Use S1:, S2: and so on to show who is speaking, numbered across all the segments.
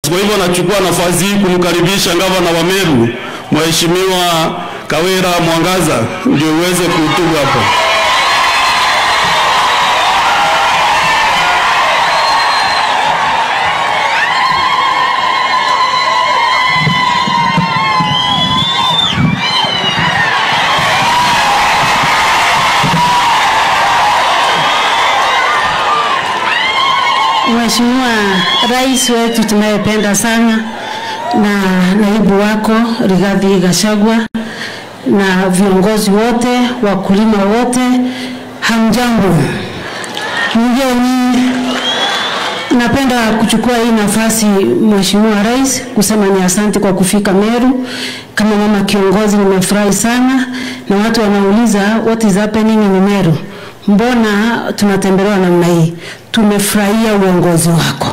S1: Kwa hivyo nachukua nafasi hii kumkaribisha gavana wa Meru Mheshimiwa Kawira Mwangaza ndio uweze kuhutubu hapa.
S2: Mheshimiwa Rais wetu tunayependa sana na naibu wako Rigathi Gachagua na viongozi wote, wakulima wote, hamjambo? Mgeni, napenda kuchukua hii nafasi Mheshimiwa Rais kusema ni asante kwa kufika Meru. Kama mama kiongozi, nimefurahi sana, na watu wanauliza what is happening in Meru, mbona tunatembelewa namna hii? Tumefurahia uongozi wako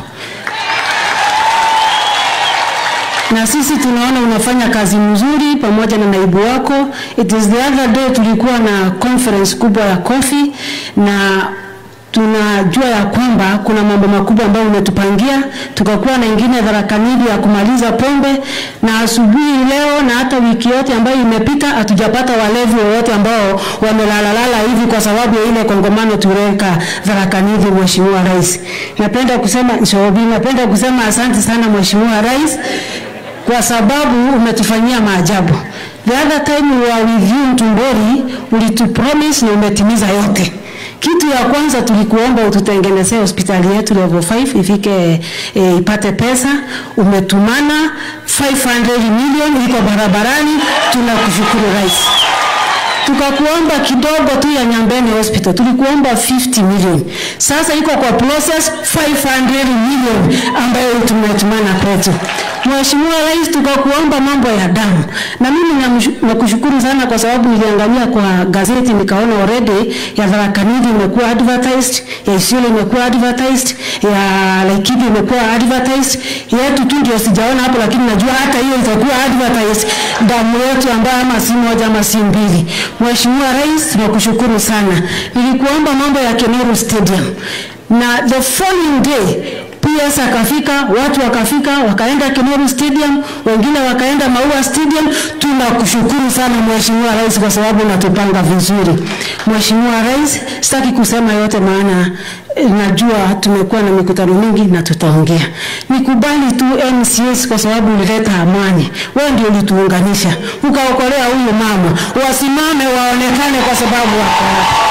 S2: na sisi tunaona unafanya kazi mzuri pamoja na naibu wako. It is the other day tulikuwa na conference kubwa ya kofi na tunajua ya kwamba kuna mambo makubwa ambayo umetupangia, tukakuwa na ingine dharakanili ya kumaliza pombe, na asubuhi leo na hata wiki yote ambayo imepita hatujapata walevi wowote ambao wamelalalala hivi kwa sababu ya ile kongomano tuliweka dharakanili. Mheshimiwa Rais, napenda kusema Shobi, napenda kusema asante sana Mheshimiwa Rais kwa sababu umetufanyia maajabu. The other time we were with you Mtumbori, ulitupromise na umetimiza yote. Kitu ya kwanza tulikuomba ututengenezee hospitali yetu level 5 ifike e, ipate pesa. Umetumana 500 million iko barabarani, tunakushukuru rais. Tukakuomba kidogo tu ya Nyambene Hospital, tulikuomba 50 million. Sasa iko kwa process 500 million ambayo tumetumana kwetu. Mheshimiwa Rais, tukakuomba mambo ya damu, na mimi namshu- nakushukuru sana kwa sababu niliangalia kwa gazeti nikaona already ya Tharaka Nithi imekuwa advertised, ya Isiolo imekuwa advertised, ya Laikipia imekuwa advertised, yetu tu ndio sijaona hapo, lakini najua hata hiyo itakuwa advertised, damu yetu ambayo ama si moja ama si mbili. Mheshimiwa Rais, tunakushukuru sana. Nilikuomba mambo ya Kemeru Stadium na the following day PS akafika, watu wakafika, wakaenda Kemeru Stadium, wengine wakaenda Maua Stadium. Tunakushukuru sana Mheshimiwa Rais kwa sababu unatupanga vizuri. Mheshimiwa Rais, sitaki kusema yote maana eh, najua tumekuwa na mikutano mingi na tutaongea. Nikubali tu MCS kwa sababu ulileta amani. Wewe ndio ulituunganisha, ukaokolea huyu mama, wasimame waonekane kwa sababu wako hapa.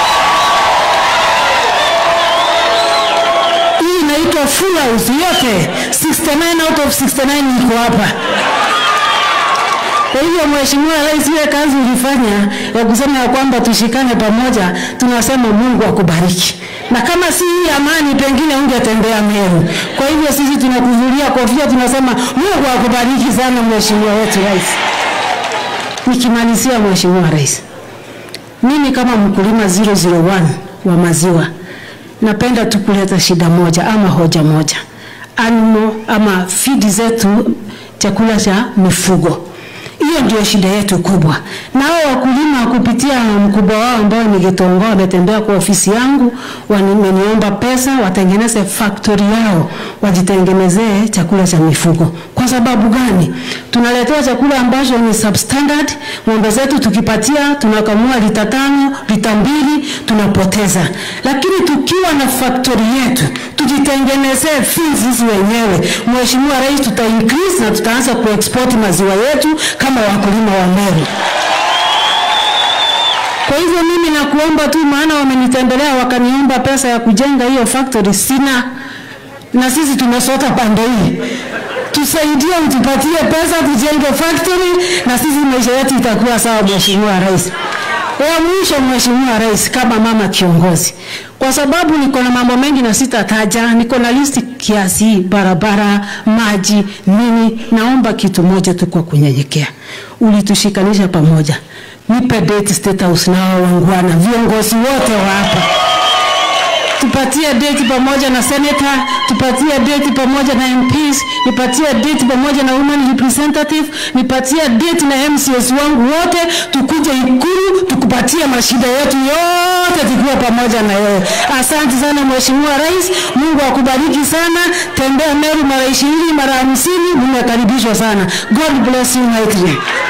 S2: hii inaitwa full house yote 69 out of 69 iko hapa. Kwa hivyo Mheshimiwa Rais, ile kazi ulifanya ya kusema ya kwamba tushikane pamoja, tunasema Mungu akubariki, na kama si hii amani, pengine ungetembea Meru. Kwa hivyo sisi tunakuvulia kofia, tunasema Mungu akubariki sana Mheshimiwa wetu Rais. Nikimalizia Mheshimiwa Rais, mimi kama mkulima 001 wa maziwa napenda tu kuleta shida moja ama hoja moja, animal ama feed zetu, chakula cha mifugo. Hiyo ndio shida yetu kubwa. Na hao wakulima kupitia mkubwa wao ambao ni Gitongo wametembea kwa ofisi yangu, wameniomba pesa watengeneze factory yao, wajitengenezee chakula cha mifugo. Kwa sababu gani? Tunaletewa chakula ambacho ni substandard. Ng'ombe zetu tukipatia, tunakamua lita tano, lita mbili, tunapoteza. Lakini tukiwa na factory yetu, tujitengenezee feeds sisi wenyewe, Mheshimiwa Rais, tuta increase na tutaanza kuexport maziwa yetu kama wakulima wa Meru. Kwa hivyo mimi nakuomba tu, maana wamenitembelea wakaniomba pesa ya kujenga hiyo factory, sina na sisi tumesota pande hii, tusaidie, utupatie pesa tujenge factory na sisi maisha yetu itakuwa sawa, Mheshimiwa Rais. Ya mwisho, Mheshimiwa Rais, kama mama kiongozi, kwa sababu niko na mambo mengi na sitataja, niko na listi kiasi, barabara, maji, nini. Naomba kitu moja tu kwa kunyenyekea, ulitushikanisha pamoja, nipe date State House na hao wangwana, viongozi wote wa hapa tupatie date pamoja na senator, tupatie date pamoja na MPs, nipatie date pamoja na women representative, nipatie date na MCS wangu wote, tukuje Ikulu tuko kukupatia mashida yetu yote tukiwa pamoja na yeye. Asante sana Mheshimiwa Rais, Mungu akubariki sana. Tembea Meru mara ishirini mara hamsini, mmekaribishwa sana. God bless you mightily.